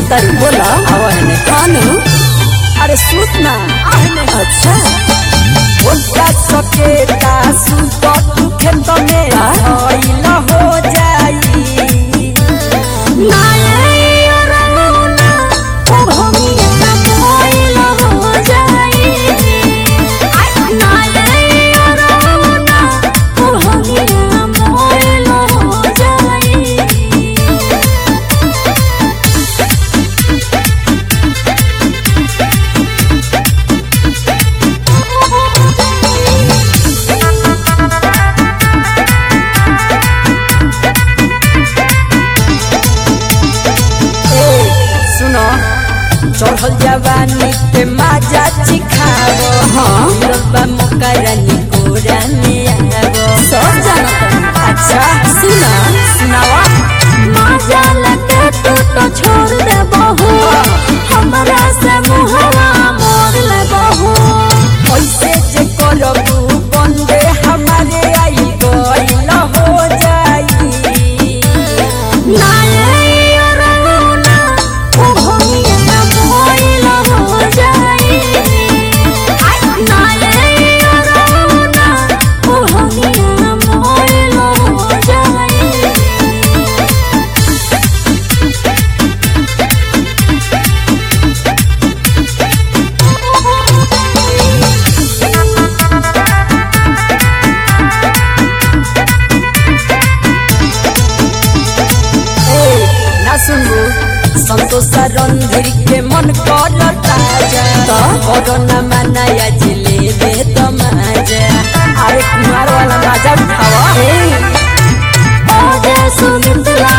कहतारी बोला आवा है खानू अरे सूत ना अच्छा बोलता सकेता सुत तू खेत में धइल हो जाई ए सुनो चढ़ल जवानी पे माजा चिखावो हाँ। रब्बा मोकरानी कोरानी आवो सब जानत अच्छा सुना सुनावा छोड़ दे बहू हमरा से मुहवा मोड़ ले बहू ऐसे जे करबू बंदे हमारे आई गइल हो जाई ए ना सुनबू संतोष रणधीर के मन कर ताजा कोरोना मनाया जिले में तो मजा अरे कुमार वाला मजा उठावा सुमित्रा